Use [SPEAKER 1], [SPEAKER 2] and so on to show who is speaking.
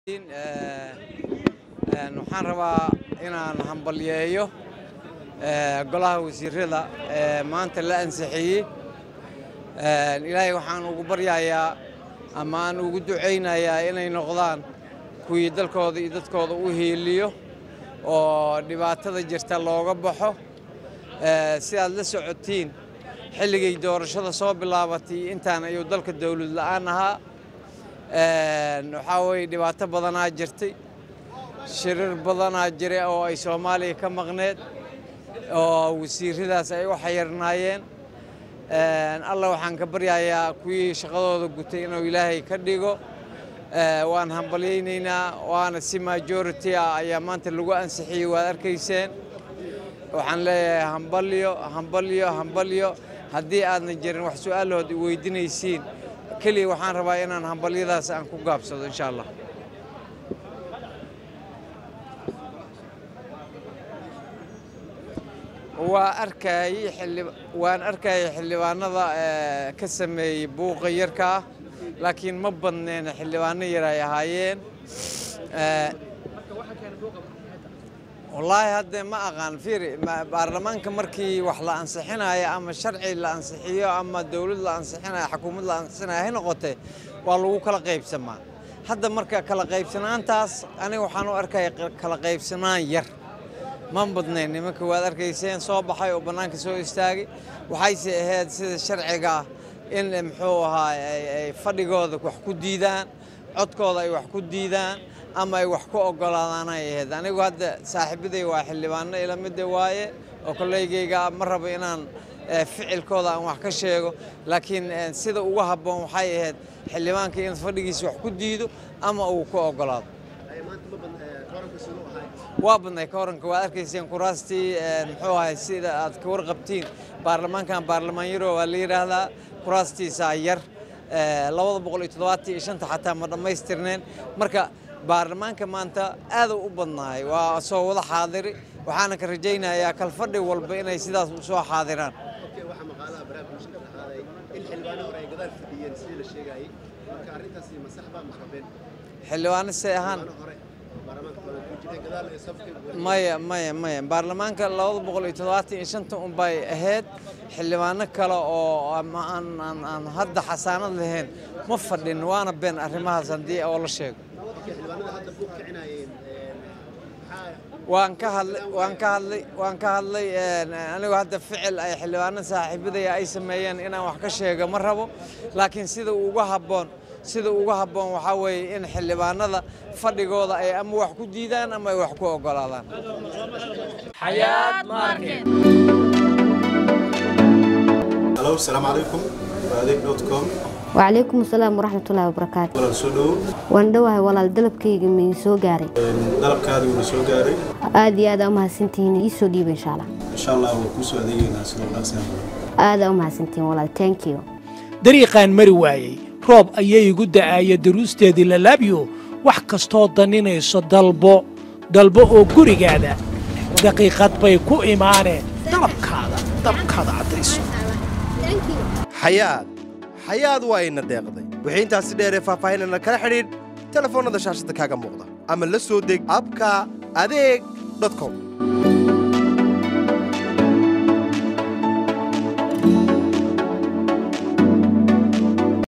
[SPEAKER 1] waxaan rabaa inaan hambalyeeyo golaha wasiirada ee maanta la ansixiyey ilaahay waxaan ugu baryayaa ama aan ugu ducaynayaa inay noqdaan kuwii dalkooda iyo dadkooda u hiiliyo oo dhibaatada jirta looga baxo si aad la socotiin xilligay doorashada soo bilaabatay intaan ayuu dalka dawlad la'aan ahaa waxaa weeye dhibaato badanaa jirtay shirir badanaa jira oo ay soomaaliya ka maqneed oo wasiiradaas ay u xayirnaayeen alla waxaan ka baryayaa kuwii shaqadooda gutay inuu ilaahay ka dhigo waan hambalyaynaynaa waana si majority ah ayaa maanta lagu ansixiyey waad arkayseen waxaan leeyahay hambalyo hambalyo hambalyo haddii aadna jirin wax su-aalahood i weydiinaysiin keliya waxaan rabaa inaan hambalyadaas aan ku gaabsado insha allah waa arkayey waan arkayay xildhibaanada ka sameeyey buuqa yarka ah laakiin ma badneen xildhibaano yar ay ahaayeen wallaahi hadde ma aqaan fiiri baarlamaanka markii wax la ansixinayo ama sharci la ansixiyo ama dowlad la ansixinayo xukuumad la ansixinayo hay noqotee waa lagu kala qaybsamaa hadda marka kala qaybsanaantaas aniga waxaan u arkaya kala qaybsanaan yar ma badnayn nimanka waad arkayseen soo baxay oo bannaanka soo istaagay waxayse ahayd sida sharciga ah in muxuu ahaa ay fadhigooda wax ku diidaan codkooda ay wax ku diidaan ama ay wax ku oggolaadaan ay ahayd anigu hadda saaxiibaday waa xildhibaano ila midda waaye oo kolleygayga ma rabo inaan ficilkooda aan wax ka sheego laakiin sida ugu habboon waxay ahayd xildhibaanka in fadhigiisa wax ku diido ama uu ku oggolaado waa badnay kooranka waad arkayseen kuraastii muxuu ahay sida aad ka warqabtiin baarlamaankan baarlamaan yaro waa la yidhaahdaa kuraastiisaa yar labada boqol iyo toddobaatan iyo shanta xataa ma dhammaystirneen marka baarlamaanka maanta aaduu u badnaay waa soo wada xaadiri waxaana ka rajaynayaa kalfadhi walba inay sidaas u soo xaadiraan xildhibaano say ahaan maya maya maya baarlamaanka labada boqol iyo toddobaatan iyo shanta unbay ahayd xildhibaano kale oo aan hadda xasaanad lahayn ma fadhin waana been arrimahaas haddii oo la sheego waan ka hadlay waan ka hadlay waan ka hadlay anigu hadda ficil ay xildhibaano saaxiibadaya ay sameeyeen inaan wax ka sheego ma rabo laakiin sida uga habboon sida uga habboon waxaa weeye in xildhibaanada fadhigooda ay ama wax ku diidaan ama ay wax ku oggolaadaan
[SPEAKER 2] halo asalaamu calaykum adeeg dot com
[SPEAKER 3] wacalaykum asalaam waraxmatullaahi wabarakaatu
[SPEAKER 2] walaal soo dhowo
[SPEAKER 3] waan dhowahay walaal dalabkayga mii soo gaaray
[SPEAKER 2] dalabkaadii wuuna soo gaaray
[SPEAKER 3] aad iyo aad aa u mahadsantihiin ii soo dhiiba insha allah
[SPEAKER 2] insha allah waan kuu soo adeegaynaa sidoo dhaaqsan
[SPEAKER 3] aad aa u mahadsantihiin walaal thank you
[SPEAKER 4] dariiqaan mari waayey roob ayay igu da'aaya daruusteedii lalaabyo wax kastoo daninayso dalbo dalbo oo gurigaada daqiiqad bay ku imaaneen dalabkaada dalabkaada caddayso
[SPEAKER 5] xayaad xayaad waa ina deeqday wixii intaasi dheeree faahfaahinana kala xidhiidh telefoonnada shaashadda kaaga muuqda ama la soo deg abka adeeg com